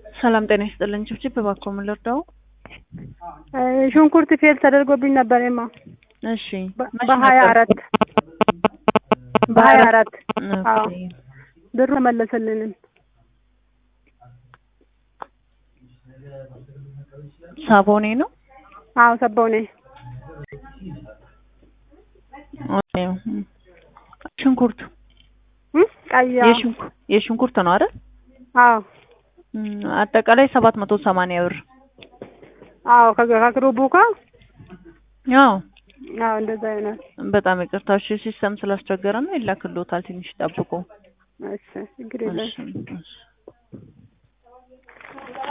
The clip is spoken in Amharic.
ሰላም ጤና ይስጥልኝ። ችብችብ እባክዎ ምን ልርዳው? ሽንኩርት ፌል ተደርጎብኝ ነበር ማ እሺ መቼ በሀያ ነበር? አራት በሀያ አራት አዎ ኦኬ። ብሩ መለሰልንም ሳቦኔ ነው። አዎ ሰባው ነኝ ኦኬ። ሽንኩርት እ ቀይ አዎ የሽንኩ- የሽንኩርት ነው አይደል? አዎ እም፣ አጠቃላይ ሰባት መቶ ሰማንያ ብር። አዎ ከገ- ከግሩቡ ጋር አዎ አዎ እንደዛ ይሆናል። በጣም ይቅርታ። እሺ ሲስተም ስላስቸገረ ነው ይላክልዎታል። ትንሽ ጠብቁ። እሺ ችግር የለም። እሺ እሺ